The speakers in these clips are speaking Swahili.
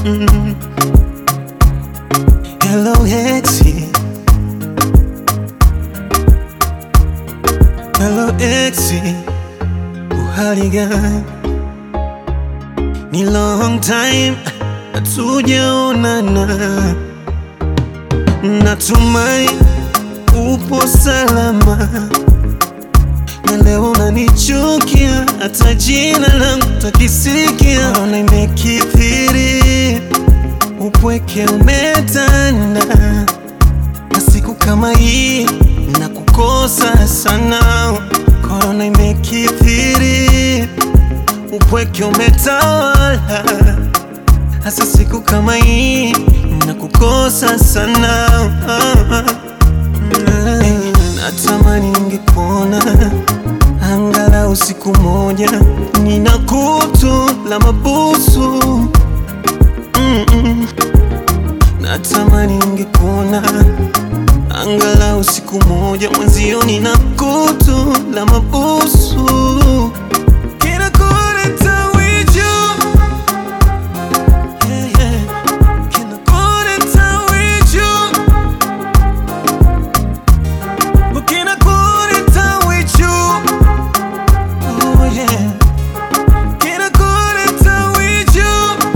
Mm. Hello exi, hello exi, uhali gani? Ni long time hatujaonana, natumai upo salama, na leo unanichukia, hata jina langu takisikia. Ona imekithiri, upweke umetanda, na siku kama hii na kukosa sana. Korona imekithiri, upweke umetawala, hasa siku kama hii na kukosa sana. Hey, natamani ningekuona angalau siku moja, nina kutu la mabusu Mm-mm. Natamani ningekuona angalau siku moja, mwenzio nina kutu la mabusu Kila kuleta wiju Yeah, yeah. Kila kuleta wiju Ukina kuleta wiju Oh yeah Kila kuleta wiju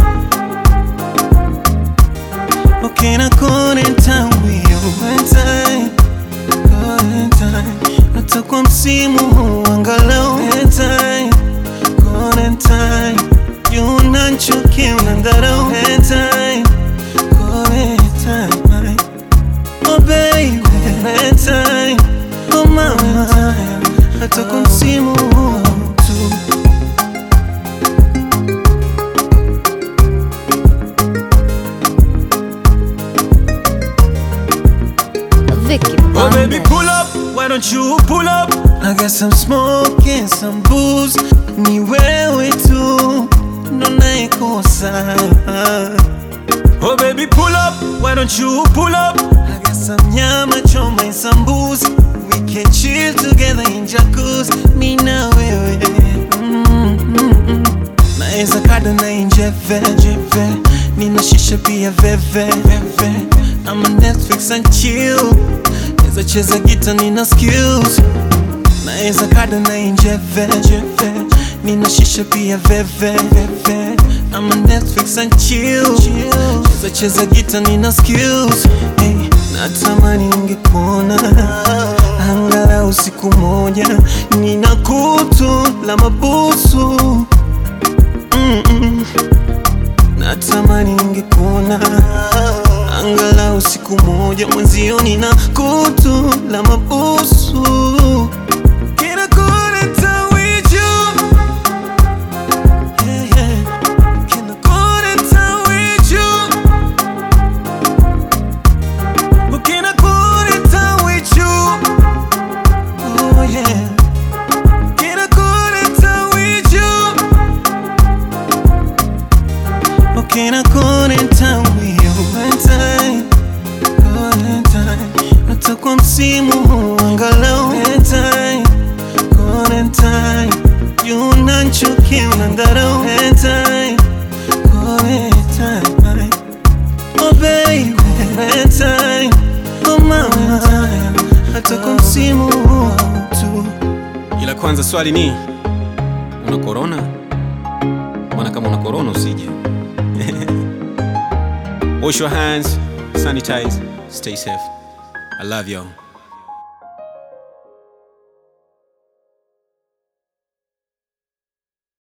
Ukina kuleta wiju Valentine Valentine Hata kwa msimu huu angalau Valentine Valentine Juu unanichukia unanidharau Valentine Valentine Oh baby Valentine Oh mama Hata kwa msimu huu tu Vicky Oh baby Bandes. pull up, why don't you pull up? I got some smoke and some booze Ni wewe tu ndo naikosa Oh baby pull up, why don't you pull up? I got some nyama choma and some booze We can chill together in jacuzzi Mi na wewe mm, mm, mm. Naeza kada na injeve jeve Nina shisha pia veve veve I'm on Netflix and chill Naeza cheza gita nina skills Naeza kada na injeve jeve Nina shisha pia veve veve I'm on Netflix and chill Cheza cheza gita nina skills hey, Natamani ningekuona Angalau siku moja Nina kutu la mabusu Mm-mm. Natamani ningekuona angalau siku moja, mwenzio nina kutu la mabusu Kila kuleta wiju Yeah, yeah. Kila kuleta wiju Kila kuleta wiju Oh yeah Kila kuleta wiju Okay, na quarantine with you Valentine, quarantine Hata kwa msimu huu angalau Valentine, quarantine You unanichukia unanidharau Valentine, quarantine Oh baby, Valentine Oh mama Hata kwa msimu huu tu Ila kwanza swali ni una corona? Maana kama una corona usije. Wash your hands, sanitize, stay safe. I love y'all.